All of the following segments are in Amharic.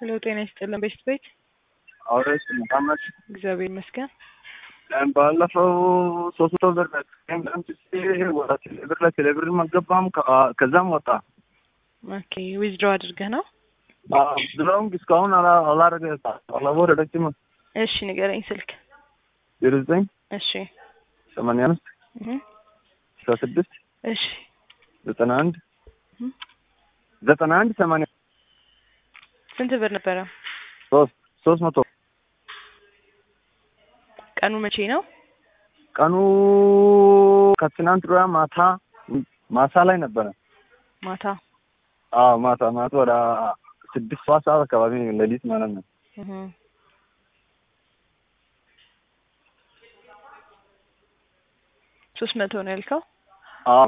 ሄሎ ጤና ይስጥልን ቤስት ቤት አውሬስ ሙሐመድ እግዚአብሔር ይመስገን። ባለፈው ሶስት መቶ ብር ወደ ቴሌብር ላይ ቴሌብር አልገባም። ከዛም ወጣ። ኦኬ ዊዝድሮ አድርገህ ነው? ብለውም እስካሁን አላረገ አላወረደችም። እሺ ንገረኝ ስልክ። ዜሮ ዘጠኝ እሺ ሰማንያ አምስት እህ አስራ ስድስት እሺ ዘጠና አንድ እህ ዘጠና አንድ ሰማንያ ስንት ብር ነበረ? ሶስት ሶስት መቶ ቀኑ መቼ ነው? ቀኑ ከትናንት ወዲያ ማታ ማሳ ላይ ነበረ። ማታ አዎ ማታ ማታ ወደ ስድስት ሰዓት ሰዓት አካባቢ ሌሊት ማለት ነው። እህ ሶስት መቶ ነው ያልከው? አዎ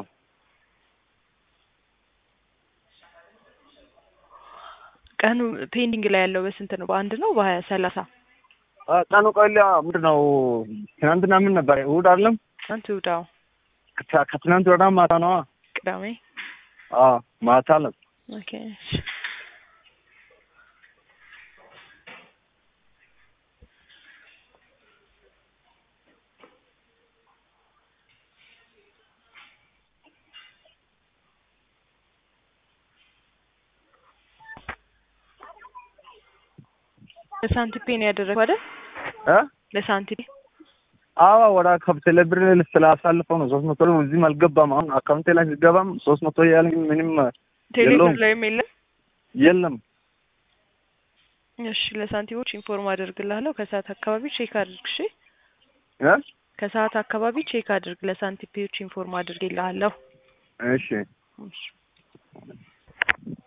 ቀኑ ፔንዲንግ ላይ ያለው በስንት ነው? በአንድ ነው በሀያ ሰላሳ ቀኑ ቆይላ ምንድን ነው? ትናንትና ምን ነበር? እሑድ አይደለም? አንተ ውዳው ከ- ከትናንት ወዲያ ማታ ነዋ። ቅዳሜ አዎ ማታ ነው። ኦኬ እሺ። ለሳንቲፔ ነው ያደረገው አይደል? እ ለሳንቲፔ አዎ ወደ ከብቴሌ ብር ስላሳልፈው ነው ሶስት መቶ ነው። እዚህም አልገባም። አሁን አካውንቴ ላይ ሲገባም ሶስት መቶ እያለኝ ምንም ቴሌብር የለውም። ላይም የለም። የለም። እሺ ለሳንቲሞች ኢንፎርም አደርግልሃለሁ። ከሰዓት አካባቢ ቼክ አድርግ። እሺ እ ከሰዓት አካባቢ ቼክ አድርግ። ለሳንቲፔዎች ኢንፎርም አድርግልሃለሁ። እሺ እሺ